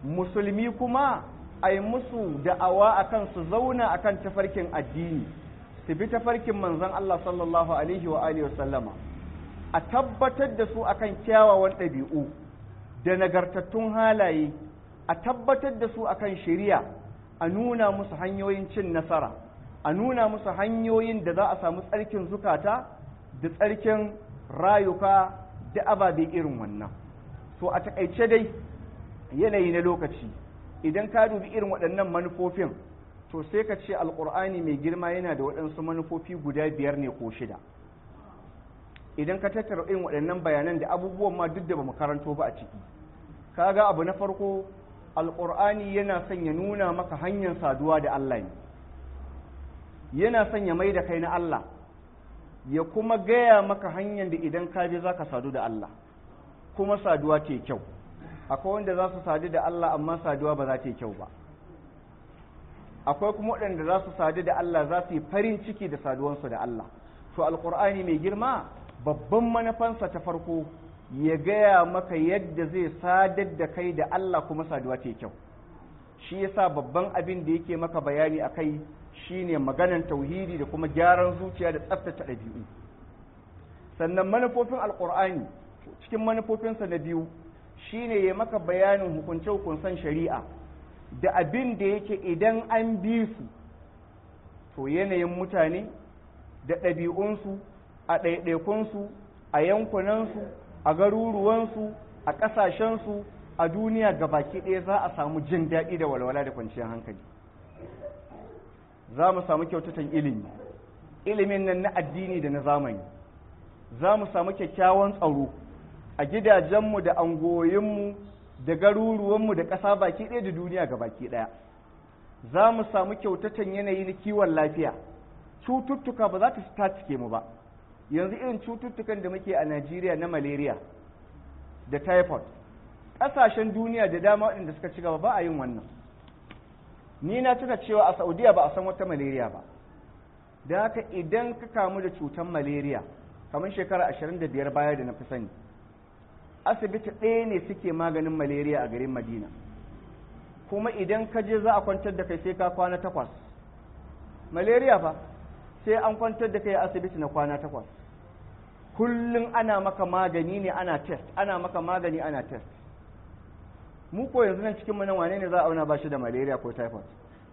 musulmi kuma a yi musu da'awa akan su zauna akan tafarkin addini su bi tafarkin manzon Allah sallallahu alaihi wa alihi wasallama a tabbatar da su akan kyawawan ɗabi'u da nagartattun halaye a tabbatar da su akan shari'a a nuna musu hanyoyin cin nasara a nuna musu hanyoyin da za a samu tsarkin zukata da tsarkin rayuka da ababe irin wannan to a takaice dai yanayi na lokaci idan ka dubi irin waɗannan manufofin to sai ka ce alƙur'ani mai girma yana da waɗansu manufofi guda biyar ne ko shida idan ka tattara irin waɗannan bayanan da abubuwan ma duk da ba mu karanto ba a ciki kaga abu na farko alƙur'ani yana son ya nuna maka hanyar saduwa da Allah ne yana son ya mai da kai na Allah ya kuma gaya maka hanyar da idan ka je za ka sadu da Allah kuma saduwa ce kyau akwai wanda za su sadu da Allah amma saduwa ba za ta yi kyau ba akwai kuma waɗanda za su sadu da Allah za su yi farin ciki da saduwansu da Allah to alƙur'ani mai girma babban manufansa ta farko ya gaya maka yadda zai sadar da kai da Allah kuma saduwa ta yi kyau shi yasa babban abin da yake maka bayani a kai shine maganan tauhidi da kuma gyaran zuciya da tsaftace ɗabi'u sannan manufofin alƙur'ani cikin manufofinsa na biyu shine ya maka bayanin hukunce-hukuncen shari'a da abin da yake idan an bi su to yanayin mutane da ɗabi'unsu a ɗaiɗaikunsu a yankunansu a garuruwansu a ƙasashensu a duniya baki ɗaya za a samu jin daɗi da walwala da kwanciyar hankali za mu samu kyautatan ilimi ilimin nan na addini da na zamani za mu samu kyakkyawan tsaro a gidajenmu da angoyinmu da garuruwanmu da ƙasa baki ɗaya da duniya ga baki ɗaya za mu samu kyautatan yanayi na kiwon lafiya cututtuka ba za ta tatike mu ba yanzu irin cututtukan da muke a najeriya na malaria da typhoid ƙasashen duniya da dama waɗanda suka ci gaba ba a yin wannan ni na tuna cewa a saudiya ba a san wata malaria ba da haka idan ka kamu da cutar malaria kamar shekara 25 baya da na fi sani asibiti ɗaya ne suke maganin malaria a garin madina kuma idan ka je za a kwantar da kai sai ka kwana takwas malaria fa sai an kwantar da kai a asibiti na kwana takwas kullum ana maka magani ne ana test ana maka magani ana test mu ko yanzu nan cikin nan wane ne za a auna ba shi da malaria ko typhoid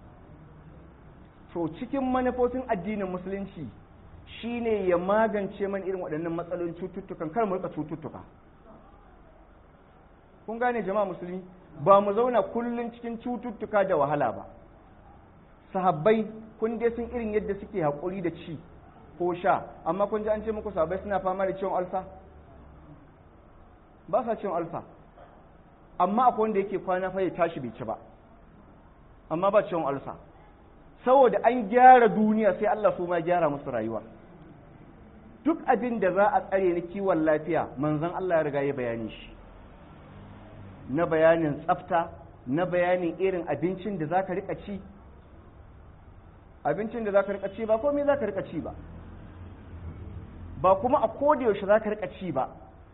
to cikin manufofin addinin musulunci shine ya magance man irin waɗannan matsalolin cututtukan kar mu rika cututtuka kun gane jama'a musulmi ba mu zauna kullum cikin cututtuka da wahala ba sahabbai kun dai sun irin yadda suke haƙuri da ci ko sha amma kun ji an ce muku sahabbai suna fama da ciwon alsa ba sa ciwon alsa amma akwai wanda yake kwana fa ya tashi bai ci ba amma ba ciwon alsa saboda an gyara duniya sai Allah su ma gyara musu rayuwa duk abin da za a tsare na kiwon lafiya manzon Allah ya riga ya bayani shi na bayanin tsafta na bayanin irin abincin da za ka rika ci abincin da za ka rika ci ba komai za ka rika ci ba ba kuma a yaushe za ka rika ci ba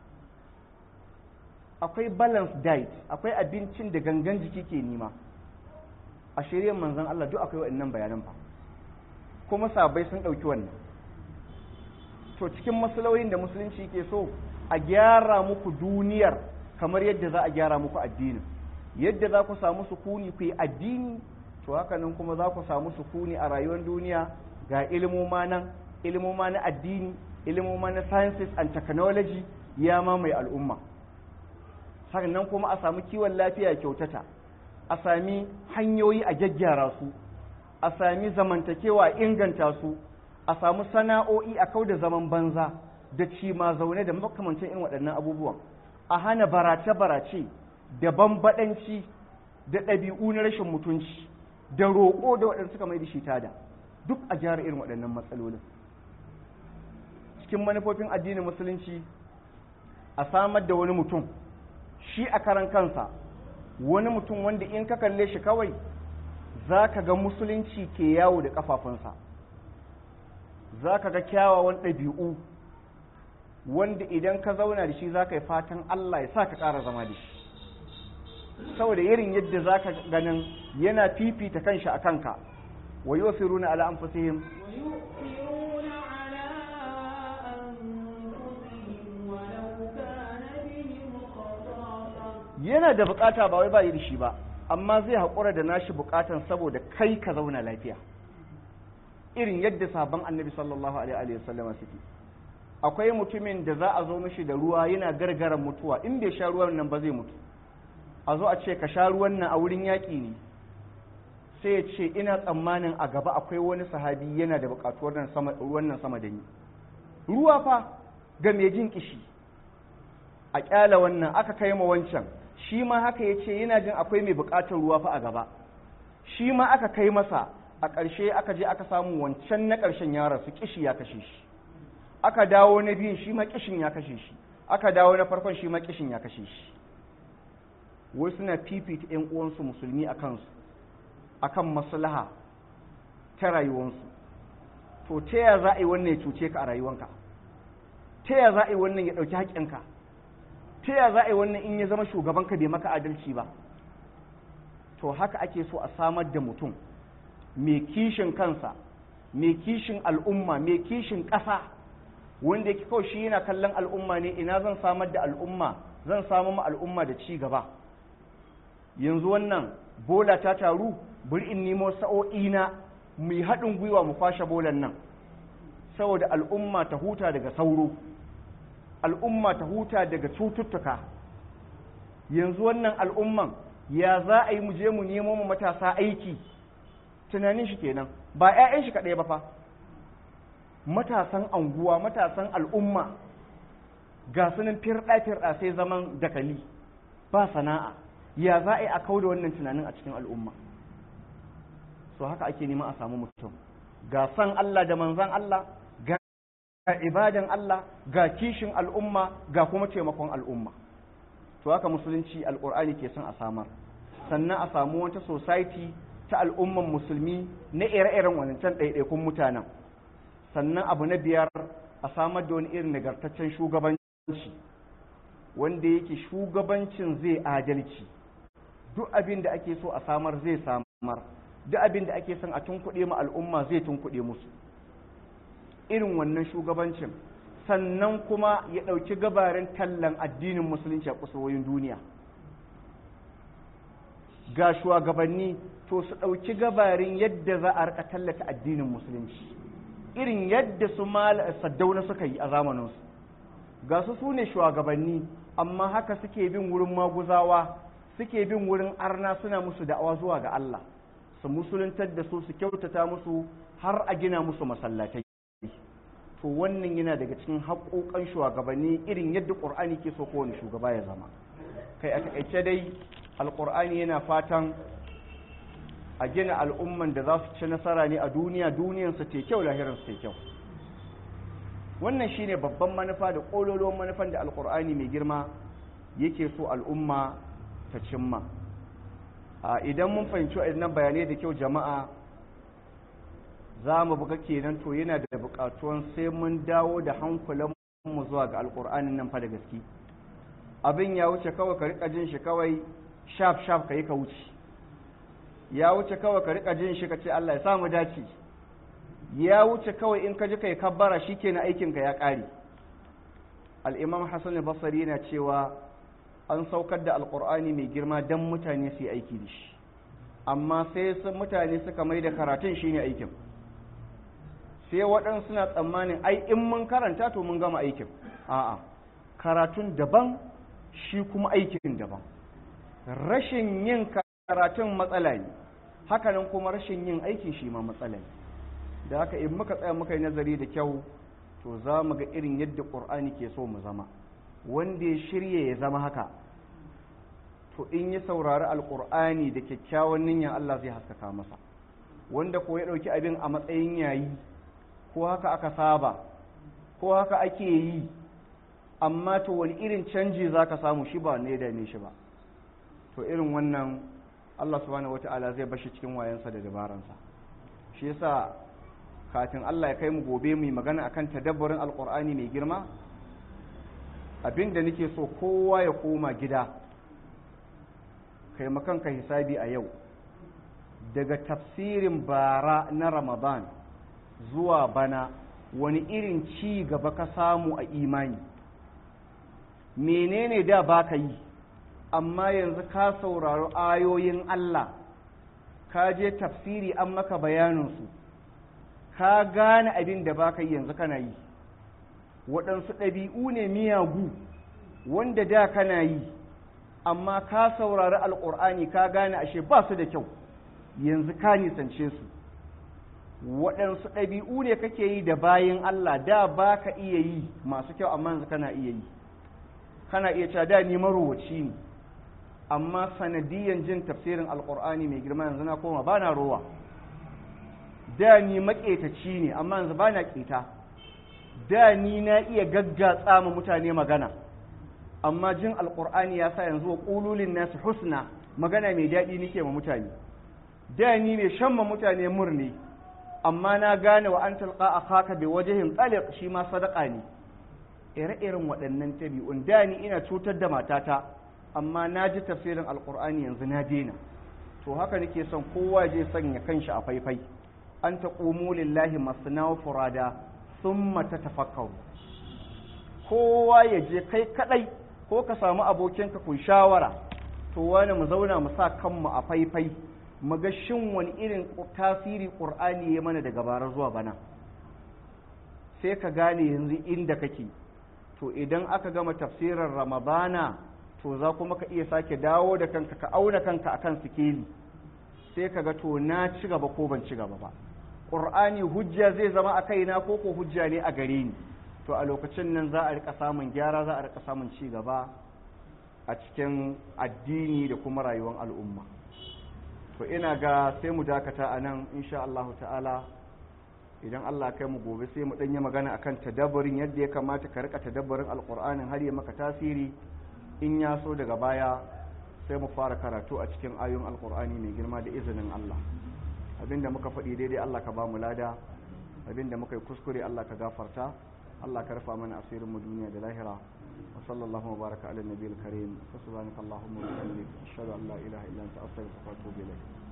akwai balance diet akwai abincin da gangan jiki ke nima a shirya manzan Allah duk akwai waɗannan bayanan ba kuma sabai sun ɗauki wannan to cikin masalolin da musulunci ke so a gyara muku duniyar kamar yadda za a gyara muku addinin yadda za ku samu sukuni ku yi addini to haka nan kuma za ku samu sukuni a rayuwar duniya ga ilimoma nan ilimoma na addini ilimoma na sciences and technology ya mamaye al'umma sannan kuma a samu kiwon lafiya kyautata a sami hanyoyi a gyaggyara su a sami zamantakewa inganta su a samu sana'o'i a kau da zaman banza da cima zaune da makamancin irin waɗannan abubuwan a hana barace-barace da bambaɗanci da ɗabi'u na rashin mutunci da roƙo da waɗanda suka mai da shi tada duk a gyara irin waɗannan matsalolin cikin manufofin addinin musulunci a samar da wani mutum shi a karan kansa wani mutum wanda in ka kalle shi kawai za ka ga musulunci ke yawo da ƙafafunsa za ka ga kyawawan ɗabi'u wanda idan ka zauna da shi za ka yi fatan Allah ya sa ka ƙara zama da shi saboda irin yadda zaka ganin yana fifita kanshi a kanka wa yusiruna ala anfusihim ويؤثرون على أنفسهم ولو كان بهم خصاصة yana da bukata ba wai ba yi da shi ba amma zai haƙura da nashi bukatan saboda kai ka zauna lafiya irin yadda sabon annabi sallallahu alaihi wa sallama suke akwai mutumin da za a zo mishi da ruwa yana gargaran mutuwa in bai sha ruwan nan ba zai mutu a zo a ce ka sha ruwan nan a wurin yaƙi ne sai ya ce ina tsammanin a gaba akwai wani sahabi yana da buƙatuwar nan sama ruwan nan sama da ni ruwa fa ga mai jin kishi a ƙyala wannan aka kai ma wancan shi ma haka ya ce yana jin akwai mai buƙatar ruwa fa a gaba shi ma aka kai masa a ƙarshe aka je aka samu wancan na ƙarshen ya rasu kishi ya kashe shi aka dawo na biyun shi ma kishin ya kashe shi aka dawo na farkon shi ma kishin ya kashe shi wai suna fifita 'yan uwansu musulmi a kansu akan maslaha ta rayuwansu to ta ya za a yi wannan ya cuce ka a rayuwanka ta ya za a yi wannan ya ɗauki haƙƙinka ta ya za a yi wannan in ya zama shugabanka bai maka adalci ba to haka ake so a samar da mutum mai kishin kansa mai kishin al'umma mai kishin ƙasa wanda yake kawai shi yana kallon al'umma ne ina zan samar da al'umma zan samu ma al'umma da ci gaba yanzu wannan bola ta taru bari in nemo sa'o'i na mu haɗin gwiwa mu kwashe bolan nan saboda al'umma ta huta daga sauro al'umma ta huta daga cututtuka yanzu wannan al'umman ya za a yi mu je mu nemo mu matasa aiki tunanin shi kenan ba 'ya'yan shi kaɗai ba fa matasan anguwa matasan al'umma ga sunan firɗa-firɗa sai zaman dakali ba sana'a ya za a yi a kau da wannan tunanin a cikin al'umma so haka ake neman a samu mutum ga san Allah da manzan Allah ga ibadan Allah ga kishin al'umma ga kuma taimakon al'umma to haka musulunci alƙur'ani ke son a samar sannan a samu wata society ta al'umman musulmi na ire-iren wancan ɗaiɗaikun mutanen sannan abu na biyar a samar da wani irin nagartaccen shugabanci wanda yake shugabancin zai adalci duk abin da ake so a samar zai samar duk abin da ake son a tunkuɗe ma al'umma zai tunkuɗe musu irin wannan shugabancin sannan kuma ya ɗauki gabarin tallan addinin musulunci a kusurwoyin duniya ga shugabanni to su ɗauki gabarin yadda za a rika tallata addinin musulunci irin yadda su saddauna suka yi a zamaninsu ga su su ne shugabanni amma haka suke bin wurin maguzawa suke bin wurin arna suna musu da'awa zuwa ga Allah su musuluntar da su su kyautata musu har a gina musu masallatai to wannan yana daga cikin haƙoƙan shugabanni irin yadda ƙur'ani ke so kowane shugaba ya zama kai a taƙaice dai alƙur'ani yana fatan a gina al'umman da za su ci nasara ne a duniya duniyansu te kyau lahiransu te kyau wannan shine babban manufa da ƙololuwan manufan da alƙur'ani mai girma yake so al'umma ta cimma idan mun fahimci waɗannan bayanai da kyau jama'a za mu buga kenan to yana da buƙatuwan sai mun dawo da hankulanmu zuwa ga alƙur'anin nan fa da gaske abin ya wuce kawai ka riƙa jin shi kawai shaf shaf ka yi ka wuce ya wuce kawai ka riƙa jin shi ka ce Allah ya samu dace ya wuce kawai in ka ji kai kabbara shikenan aikin ka ya ƙare al-imam Hassan al-Basri yana cewa an saukar da alƙur'ani mai girma dan mutane su yi aiki da shi amma sai sun mutane suka mai da karatun shine aikin sai waɗansu suna tsammanin ai in mun karanta to mun gama aikin a'a karatun daban shi kuma aikin daban rashin yin karatun matsala ne hakanan kuma rashin yin aikin shi ma matsala ne da haka in muka tsaya muka yi nazari da kyau to za mu ga irin yadda ƙur'ani ke so mu zama wanda ya shirya ya zama haka to in ya saurari alƙur'ani da kyakkyawan niyyar Allah zai haskaka masa wanda ko ya ɗauki abin a matsayin yayi ko haka aka saba ko haka ake yi amma to wani irin canji za ka samu shi ba ne da ne shi ba to irin wannan Allah subhanahu wata'ala zai bashi cikin wayansa da dabaransa shi yasa kafin Allah ya kai mu gobe mu magana akan tadabburin alqur'ani mai girma abinda nake so kowa ya koma gida kai makanka hisabi a yau daga tafsirin bara na ramadan zuwa bana wani irin ci gaba ka samu a imani menene da baka yi amma yanzu ka saurari ayoyin Allah ka je tafsiri an maka bayaninsu ka gane abin da baka yi yanzu kana yi waɗansu ɗabi'u ne miyagu wanda da kana yi amma ka saurari alƙur'ani ka gane ashe ba su da kyau yanzu ka nisance su waɗansu ɗabi'u ne kake yi da bayan Allah da ba ka iya yi masu kyau amma yanzu kana iya yi kana iya cewa da ni marowaci ne amma sanadiyan jin tafsirin alƙur'ani mai girma yanzu na koma ba na rowa da ni maƙetaci ne amma yanzu ba na ƙeta da ni na iya gaggatsa ma mutane magana amma jin alƙur'ani ya sa yanzu wa ƙululin nasu husna magana mai daɗi nike ma mutane da ni mai shan ma mutane murni amma na gane wa an talqa akhaka bi wajhin taliq shi ma sadaka ne ire-iren waɗannan tabi'un da ni ina cutar da matata amma na ji tafsirin alqur'ani yanzu na daina to haka nake son kowa je sanya kanshi a faifai an taqumu lillahi masna wa furada thumma tatafakkaru kowa ya je kai kadai ko ka samu abokinka ku shawara to wani mu zauna mu sa kanmu a faifai maga shin wani irin tasiri ƙur'ani ya mana daga bara zuwa bana sai ka gane yanzu inda kake to idan aka gama tafsirin ramadana to za kuma ka iya sake dawo da kanka ka auna kanka akan sikeli sai ka ga to na ci gaba ko ban ci gaba ba ƙur'ani hujja zai zama a kaina ko ko hujja ne a gare ni to a lokacin nan za a rika samun gyara za a rika samun ci gaba a cikin addini da kuma rayuwar al'umma to ina ga sai mu dakata a nan insha Allah ta'ala idan Allah kai mu gobe sai mu ɗanyi magana akan tadabburin yadda ya kamata ka rika tadabburin alƙur'anin har ya maka tasiri in ya so daga baya sai mu fara karatu a cikin ayoyin alƙur'ani mai girma da izinin Allah abinda muka faɗi daidai Allah ka ba mu lada abinda muka yi kuskure Allah ka gafarta Allah ka rufa mana asirin mu duniya da lahira وصلى الله وبارك على النبي الكريم فسبحانك اللهم وبحمدك اشهد ان لا اله الا انت استغفرك واتوب اليك